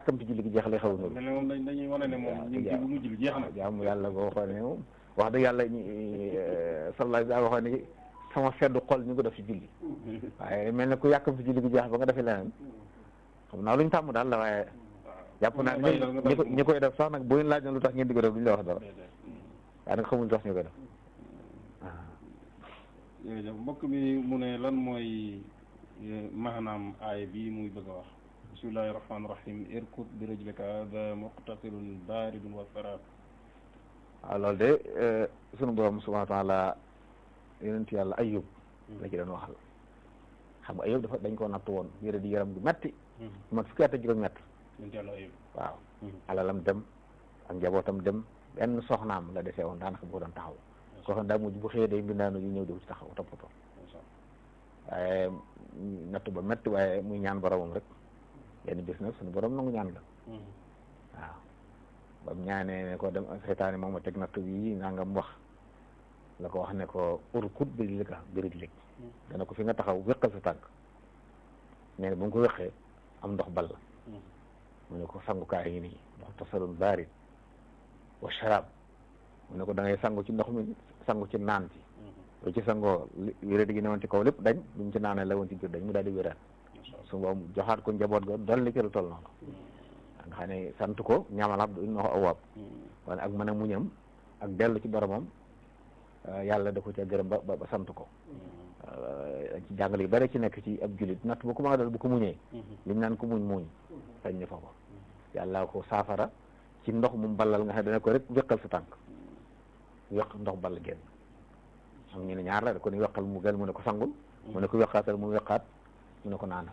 yàkkamti julli gi jeex lay xaw a mel ne moom dañ dañuy wane ne moom ñu ngi ci bu mujj bi jeex na jaamu yàlla boo waxoon ne moom wax dëgg yàlla ñi sallallahu alayhi wa waxoon ne sama seddu xol ñu ko def ci julli waaye mel ne ku yàkkamti julli gi jeex ba nga defee leneen xam naa lu ñu tàmm daal la waaye jàpp naa bàyyi daal nga ñi ko bàyyi ñi koy def sax nag bu ñu laaj na lu tax ngeen di ko def duñu la wax dara waaye nag xamul lu tax ñu koy def jërëjëf mbokk mi mu ne lan mooy maanaam aaya bi muy bëgg a wax bismillahi rahmaani rahim irkut bi rajlika hada muqtasilun baridun wa sarab waaw loolu de sunu borom subhanahu wa taala yonent yàlla ayub la ci doon waxal xam nga ayub dafa dañ koo natt woon yére di yaram gu metti mat fukki at ak juróom-ñett yonent yàlla ayib waaw alalam dem ak njabootam dem benn soxnaam la desee woon daanaka bu ko doon taxaw koo xam daa mujj bu xëyee day mbindaanu yu ñëw di ko ci taxaw toppatoo waaye natt ba metti waaye muy ñaan boromam rek yenn bis nag suñu borom nangu ñaan la waaw ba mu ñaanee ne ko dem seytaane moom ma teg natt bi nangam wax la ko wax ne ko urkut bi li ka birig lig dana ko fi nga taxaw wéqal sa tànk nee na bu mu ko wéqee am ndox bal la mu ne ko sangukaay yi nii ndox tasalun baarid wa sharab mu ne ko da ngay sangu ci ndox mi sangu ci naan ci lu ci sangoo wéradi gi ne woon ci kaw lépp dañ bu mu ci naanee la woon ci biir dañ mu daal di wéraat su boobu joxaat ko njaboot ga dolli ci lu toll noonu nga xam ne sant ko ñaamal abdu innahu awwaab wala ak mën a muñam ak dellu ci boromam yàlla da ko ca gërëm ba ba sant ko ci jàngale yu bari ci nekk ci ab julit natt bu ko mën a dal bu ko muñee liñ naan ko muñ muñ sañ ne foofu yàlla ko saafara ci ndox mu ballal nga xam ne dana ko rek wéqal sa tànk wéq ndox ball génn am ñu ne ñaar la da ko ni weqal mu gën mu ne ko sangul mu ne ko weqaatal mu weqaat mu ne ko naanal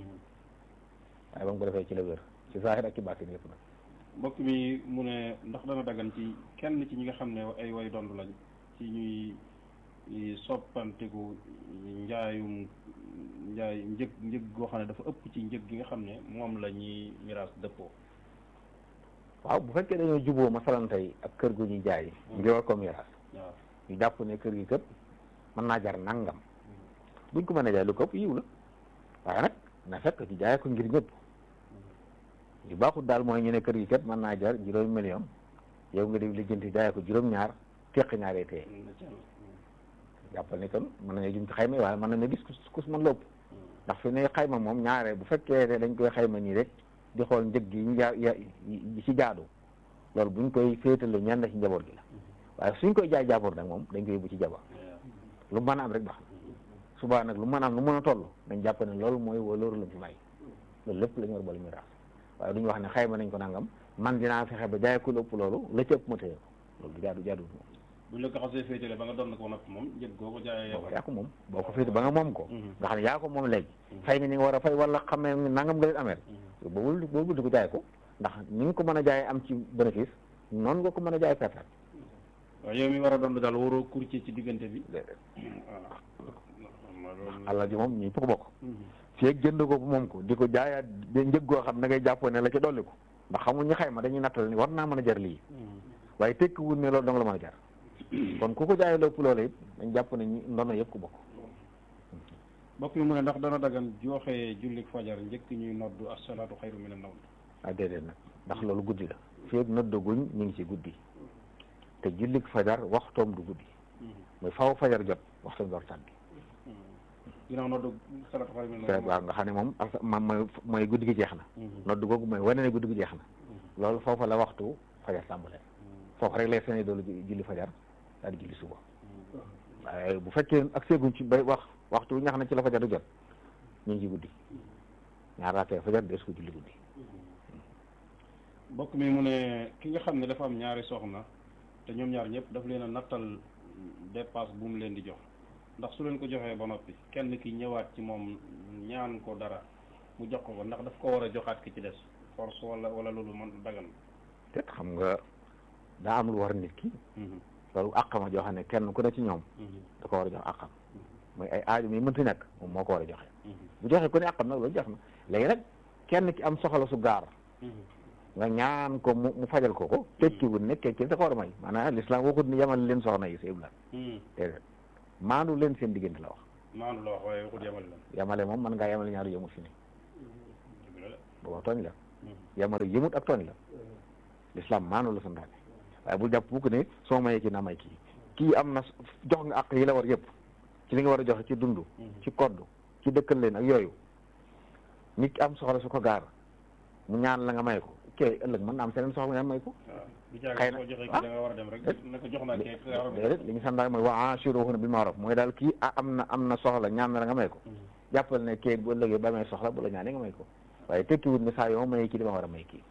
waaye ba mu ko defee ci la wér ci zahir ak ci baatin yëpp nag mbokk mi mu ne ndax dana dagan ci kenn ci ñi nga xam ne ay way dond lañ ci ñuy soppanteku njaayum njaay njëg njëg goo xam ne dafa ëpp ci njëg gi nga xam ne moom la ñuy miraas dëppoo waaw bu fekkee dañoo juboo masalan tey ak kër gu ñuy jaay ngir war ko miraas waaw ñu jàpp ne kër gi kët mën naa jar nangam buñ ko mën a jaay lu ko ëpp yiw la waaye nag na fekk ci jaay ko ngir ñëpp yu baaxul daal mooy ñu ne kër gi kat mën naa jar juróomi million yow nga di lijjanti jaay ko juróom-ñaar teq ñaaree tee jàppal ni kon mën nañu jum ci xayma waaye mën nañu gis kus mën la ëpp ndax fi ne xayma moom ñaare bu fekkee ne dañ koy xayma nii rek di xool njëg gi ñu jaa yi ci jaadu loolu buñ koy féetale ñenn ci njaboot gi la waaye suñ koy jaay jaaboor nag moom dañ koy yóbbu ci jaba lu mën a am rek baax na subaa nag lu mën a am lu mën a toll dañ jàpp ne loolu mooy waloolu lañ fi may loolu lépp la ñu war boole miraas waaye duñu wax ne xayma nañ ko nangam man dinaa fexe ba jaay ko lu ëpp loolu la ci ëpp ma téye ko loolu du jaadu jaadu moom buñ la ko xasee féetale ba nga doon ko nag moom njëg goo ko jaayee boo ko yaa ko moom boo ko féete ba nga moom ko nga xam ne yaa ko moom léegi fay nga ni nga war a fay wala xam ne nangam nga leen amee boobu boobu di ko jaay ko ndax ni nga ko mën a jaayee am ci bénéfice noonu nga ko mën a jaay perte waaw yow mi war a doon daal waroo courtier ci diggante bi allah ji moom ñi ko bokk fii jënd ko bu moom ko di ko jaayaat di njëg goo xam da ngay jàppoo ne la ci dolli ko ndax xamul ñu xayma dañuy nattal ni war naa mën a jar lii waaye tekki wul ne loolu dong la mën a jar kon ku ko jaayee lépp loolu it dañ jàpp ne ñi ndono yëpp ko bokk mbokk mi mu ne ndax dana dagan joxe jullik fajar njëkk ñuy noddu asalaatu xayru mina nawm ah déedéet nag ndax loolu guddi la fii ak noddaguñ ñu ngi ci guddi te jullik fajar waxtoom du guddi mooy faw fajar jot waxtoom door tàbbi ginnaaw noddu salaatu xayru mina nawm waaw nga xam ne moom ma mooy mooy guddi gi jeex na nodd googu mooy wane ne guddi gi jeex na loolu foofa la waxtu fajar tàmbalee foofu rek lay sene doolu julli fajar daal di julli suba waaye bu fekkee ak seeguñ ci bay wax waxtu wi nga xam ne ci la fajar du jot ñu ngi ci guddi ñaar raatee fajar des ko julli guddi mbokk mi mu ne ki nga xam ne dafa am ñaari soxna te ñoom ñaar ñëpp daf leen a nattal dépasse bu mu leen di jox ndax su leen ko joxee ba noppi kenn ki ñëwaat ci moom ñaan ko dara mu jox ko ko ndax daf ko war a joxaat ki ci des force wala wala loolu man dagan te xam nga daa am lu war nit ki loolu àqama joo xam ne kenn ku ne ci ñoom da ko war a jox àqam mooy ay aaju mi mënti nekk moom moo ko war a joxe bu joxe ku ne àqam nag loolu jox na léegi nag kenn ki am soxla su gaar nga ñaan ko mu mu fajal ko ko tekkiwul ne tekki da ko war a may maanaam l'islam waxut ni yamal leen soxna yi sa ibla déedéet maandu leen seen diggante la wax maandu la wax waaye waxut yamale lan yamale moom mën ngaa yamale ñaari yëmul fi ne booba tooñ la yamara yëmut ak tooñ la l'islam maanu la santaane waaye bul jàpp bu ko ne soo mayee kii naa may kii kii am na jox nga àq yi la war yëpp ci li nga war a joxe ci dund ci kodd ci dëkkal leen ak yooyu nit ki am soxla su ko gaar mu ñaan la nga may ko kee ëllëg mën na am seneen soxla nga may ko xëy na soo joxee kii da nga war a dem rek ne ko jox naa kii déedéet li ñu santaane mooy wa ashiruhunna bil ma'ruf mooy daal kii ah am na am na soxla ñaan na la nga may ko jàppal ne kee bu ëllëgee ba amee soxla bu la ñaanee nga may ko waaye tekkiwut ne saa yoo mayee kii dama war a may kii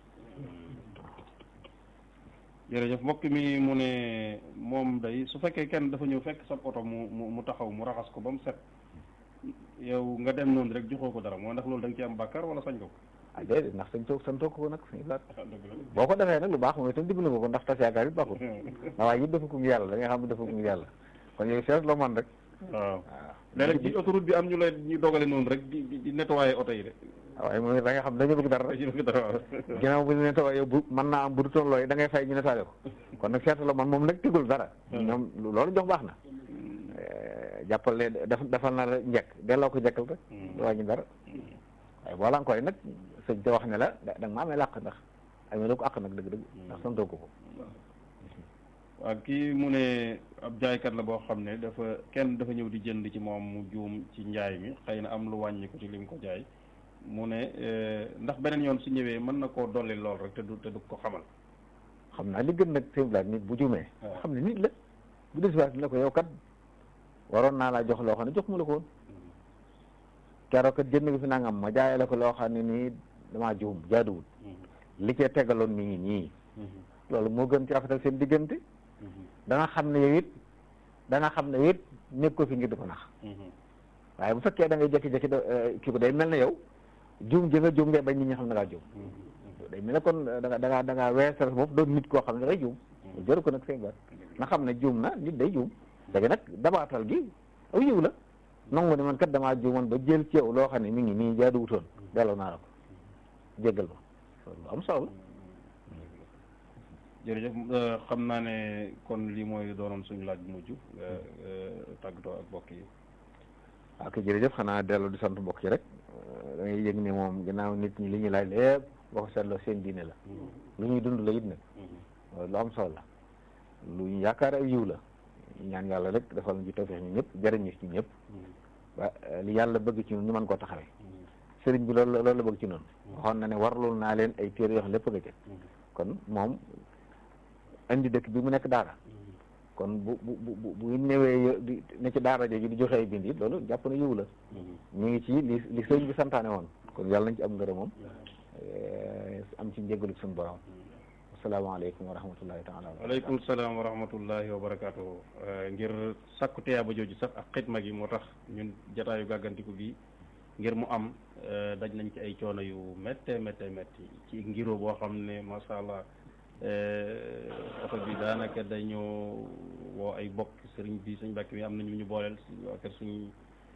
jërëjëf mbokk mi mu ne moom day su fekkee kenn dafa ñëw fekk sa oto mu mu mu taxaw mu raxas ko ba mu set yow nga dem noonu rek joxoo ko dara moo ndax loolu da nga ci am bàkkaar wala sañ ko ko ah déedéet ndax sañ toog santoo ko nag sañ laat boo ko defee nag lu baax mooy itam dimbali nga ko ndax tas yaakaar it baaxul ndax waaye it dafa ko ngir yàlla da nga xam ne dafa ko ngir yàlla kon yow seet loo man rek waaw léeg-léeg ci autoroute bi am ñu lay ñu dogale noonu rek di di nettoyer oto yi de waaye mooy da nga xam dañu bëgg dara dañu bëgg dara waaw ginnaaw bu ñu nettoyé yow bu mën naa am bu du toon looy da ngay fay ñu nettoyé ko kon nag seet la man moom nag tegul dara ñoom loolu jox baax na jàppal ne def defal na la njëkk delloo ko njëkkal rek du wàññi dara waaye boo la koy nag sëñ te wax ne la da nga ma amee làq ndax amee la ko àq nag dëgg-dëgg ndax santoo ko ko waaw kii mu ne ab jaaykat la boo xam ne dafa kenn dafa ñëw di jënd ci moom mu juum ci njaay mi xëy na am lu wàññi ko ci lim ko jaay mu ne ndax beneen yoon su ñëwee mën na koo dolli lool rek te du te du ko xamal xam naa li gën nag sëñ Blaat nit bu juumee xam ne nit la bu des waat ne ko yow kat waroon naa laa jox loo xam ne jox ma la ko woon keroog kat jënd nga fi nangam ma jaay la ko loo xam ne nii damaa juum jaaduwul li cee tegaloon mi ngi nii loolu moo gën ci rafetal seen diggante dana xam ne yow it dana xam ne it nekk ko fi ngir di ko nax waaye bu fekkee da ngay jékki-jékki kii ko day mel ne yow juum ji nga juum ngay bañ nit ñi xam ne da ngaa juum day mel ne kon da nga da ngaa da ngaa weesal bopp doon nit koo xam ne da ngay juum jëru ko nag seen bat na xam ne juum na nit day juum léegi nag dabaatal gi aw yiw la nangu ne man kat damaa juumoon ba jël ci yow loo xam ne mi ngi nii jaaduwutoon delloo naa la ko jéggal ma loolu am solo jërëjëf xam naa ne kon lii mooy doonoon suñu laaj bu mujj tàggatoo ak mbokk yi ok jërëjëf xanaa dellu di sant mbokk yi rek da ngay yëg ne moom ginnaaw nit ñi li ñuy laaj lépp boo ko seetloo seen diine la lu ñuy dund la it nag lu am solo la lu ñu yaakaar ay yiw la ñaan yàlla rek defal ñu ci tawfeex ñu ñëpp jëriñ ñu ci ñëpp wa li yàlla bëgg ci ñun ñu mën koo taxawee sëriñ bi loolu loolu la bëgg ci noonu waxoon na ne warlul naa leen ay téere yoo xam lépp nga ca kon moom indi dëkk bi mu nekk daara kon bu bu bu bu ñëwee di ne ci daara jooju di joxe ay bind it loolu jàpp na yiw la ñu ngi ci li li sëriñ bi santaane woon kon yàlla nañ ci am ngërëm moom am ci njéggalu suñu borom asalaamaaleykum wa rahmatullahi taala waaleykum salaam wa rahmatullahi wa barakaatuhu ngir sàkku teyaaba jooju sax ak xitma gi moo tax ñun jataayu gàggantiku bi ngir mu am daj nañ ci ay coono yu métte métte métti ci ngiro boo xam ne masha allah oto bi daanaka dañoo woo ay bokk sëriñ bi suñ bàkk bi am nañu ñu booleel waa kër suñ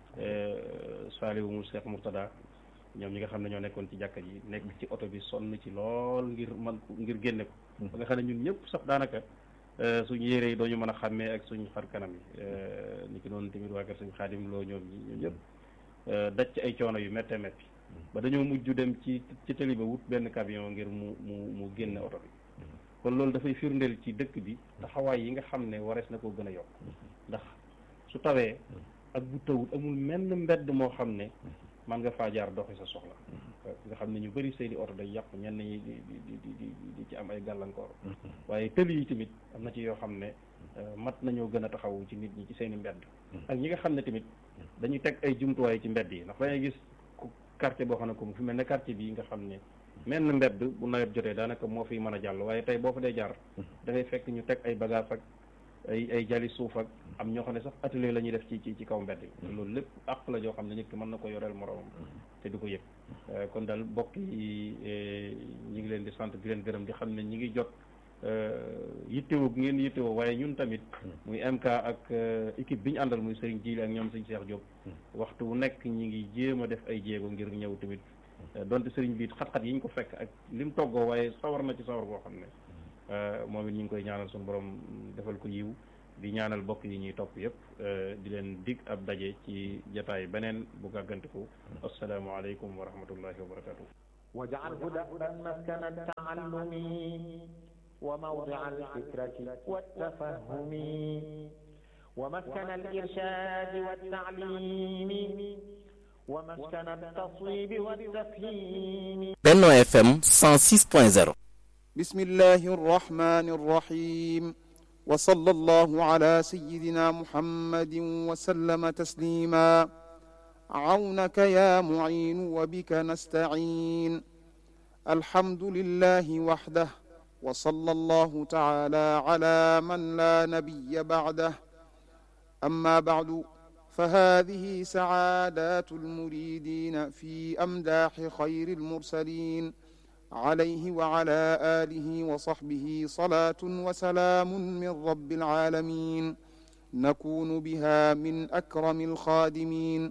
saaliwu mu Cheikh Murtada ñoom ñi nga xam ne ñoo nekkoon ci jàkka ji nekk ci oto bi sonn ci lool ngir man ngir génne ko ba nga xam ne ñun ñëpp sax daanaka suñu yére yi dooñu mën a xàmmee ak suñ xar kanam yi ni ki noonu tamit waa kër suñ xaadim loo ñoom ñi ñoom ñëpp daj ci ay coono yu métte métti ba dañoo mujj dem ci ci tali ba wut benn camion ngir mu mu mu génne oto bi kon loolu dafay firndeel ci dëkk bi taxawaay yi nga xam ne warees na koo gën a yokk ndax su tawee ak bu tawut amul menn mbedd moo xam ne man nga faa jaar doxi sa soxla nga xam ne ñu bëri seeni oto day yàqu ñenn ñi di di di di di ci am ay gàllankoor waaye tëli yi tamit am na ci yoo xam ne mat nañoo gën a taxawu ci nit ñi ci seeni mbedd ak ñi nga xam ne tamit dañuy teg ay jumtuwaay ci mbedd yi ndax dangay gis quartier boo xam ne comme fi mel ne quartier bii nga xam ne menn mbedd bu nawet jotee daanaka moo fiy mën a jàll waaye tey boo fa dee jaar da ngay fekk ñu teg ay bagage ak ay ay jali suuf ak am ñoo xam ne sax atelier la ñuy def ci ci ci kaw mbedd bi loolu lépp àq la joo xam ne nit ki mën na ko yoreel moroomam te du ko yëg kon daal mbokk yi ñi ngi leen di sant di leen gërëm di xam ne ñi ngi jot yittewoo bi ngeen yittewoo waaye ñun tamit muy MK ak équipe bi ñu àndal muy Serigne Djili ak ñoom Serigne Cheikh Diop waxtu wu nekk ñi ngi jéem a def ay jéego ngir ñëw tamit donte Serigne bi xat-xat yi ñu ko fekk ak lim toggoo waaye sawar na ci sawar boo xam ne moom it ñu ngi koy ñaanal suñu borom defal ko yiw di ñaanal bokk yi ñuy topp yëpp di leen dig ab daje ci jataay beneen bu gàggantiku asalaamaaleykum wa rahmatullahi wa barakatuh واجعله دأبا مسكن التعلم وموضع الفكرة والتفهم ومسكن الإرشاد والتعليم ومسكن التصويب والتفهيم Benno FM 106.0 بسم الله الرحمن الرحيم وصلى الله على سيدنا محمد وسلم تسليما عونك يا معين وبك نستعين الحمد لله وحده وصلى الله تعالى على من لا نبي بعده أما بعد فهذه سعادات المريدين في أمداح خير المرسلين عليه وعلى آله وصحبه صلاة وسلام من رب العالمين نكون بها من أكرم الخادمين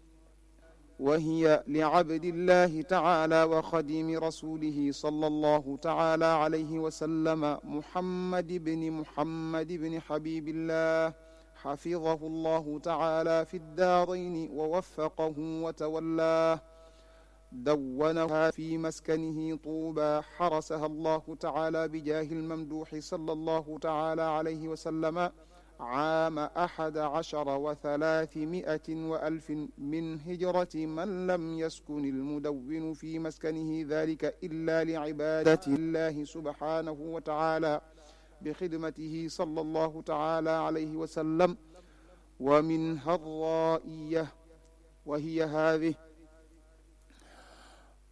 وهي لعبد الله تعالى وخديم رسوله صلى الله تعالى عليه وسلم محمد بن محمد بن حبيب الله حفظه الله تعالى في الدارين ووفقه وتولاه دونها في مسكنه طوبى حرسها الله تعالى بجاه الممدوح صلى الله تعالى عليه وسلم عام أحد عشر وثلاثمائة وألف من هجرة من لم يسكن المدون في مسكنه ذلك إلا لعبادة الله سبحانه وتعالى بخدمته صلى الله تعالى عليه وسلم ومنها الرائية وهي هذه